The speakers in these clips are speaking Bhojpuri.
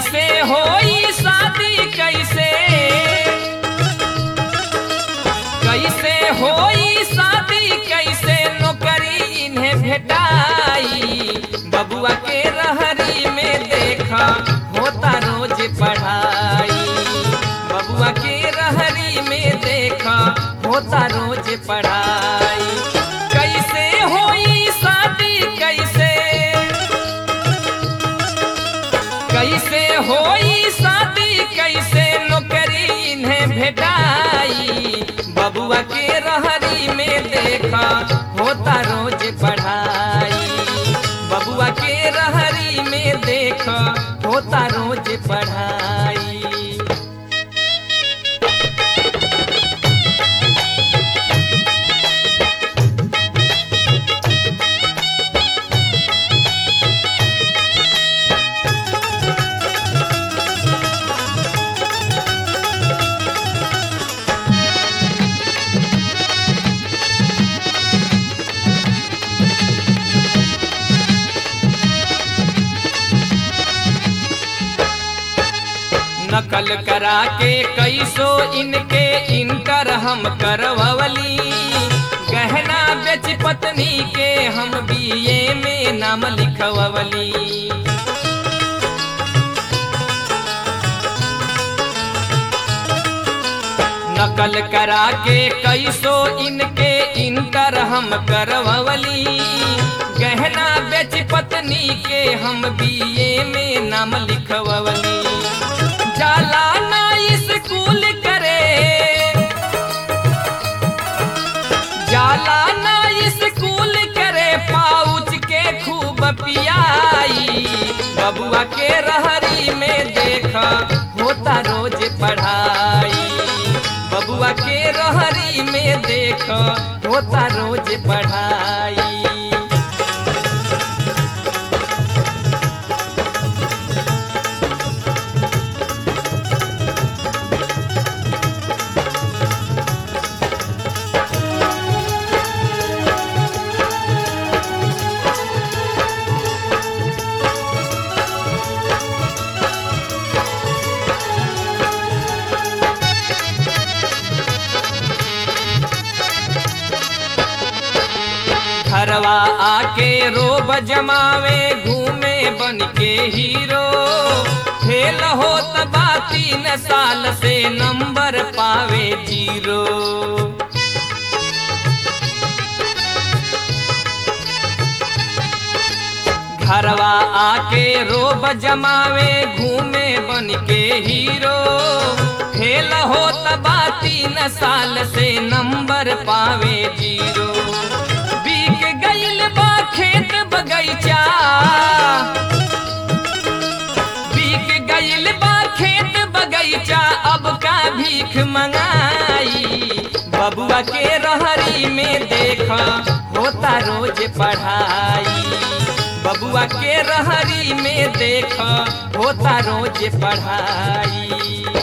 कैसे होई शादी कैसे कैसे होई शादी कैसे नौकरी इन्हें भेटाई बबुआ के रहरी में देखा होता रोज पढ़ाई बबुआ के रहरी में देखा होता रोज पढ़ाई कैसे होई शादी कैसे कैसे होई शादी कैसे नौकरी इन्हें भेटाई बबुआ के रहरी में देखा होता रोज पढ़ाई बबुआ के रहरी में देखा होता रोज पढ़ाई नकल करा के कैसो इनके इनकर हम करवली गहना बेच पत्नी के हम बीए में नाम लिखवली नकल करा के कैसो इनके इनकर हम करवली गहना बेच पत्नी के हम बीए में नाम लिखवली जाला ना स्कूल करे जाला ना स्कूल करे पाउच के खूब पियाई बबुआ के रहरी में देखा होता रोज पढ़ाई बबुआ के रहरी में देखा होता रोज पढ़ाई घरवा आके रोब जमावे घूमे बन के हीरो फेल हो तबा तीन साल से नंबर पावे जीरो घरवा आके रोब जमावे घूमे बन के हीरो फेल हो तबा तीन साल से नंबर पावे जीरो बिक गईल बा खेत बगैचा बिक गईल बा खेत बगैचा अब का भीख मंगाई बबुआ के रहरी में देखा होता रोज पढ़ाई बबुआ के रहरी में देखा होता रोज पढ़ाई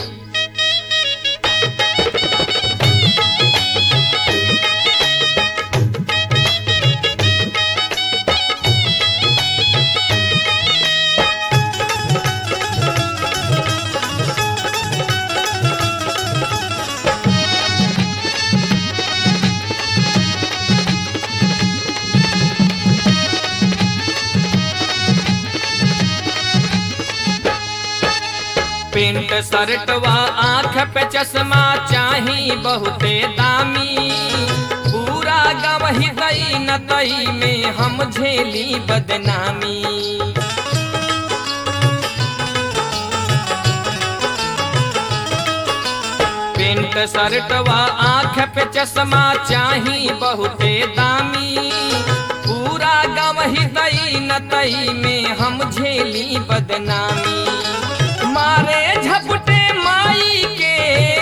पेंट शर्टवा आँख पे चश्मा चाही बहुते दामी पूरा गवही गई न तई में हम झेली बदनामी पेंट शर्टवा आँख पे चश्मा चाही बहुते दामी पूरा गवही गई न तई में हम झेली बदनामी मारे झपटे माई के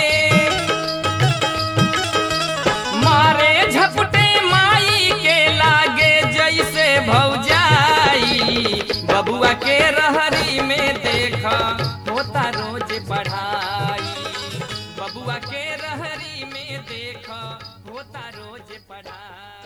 मारे झपटे माई के लागे जैसे भौजाई बबुआ के रहरी में देखा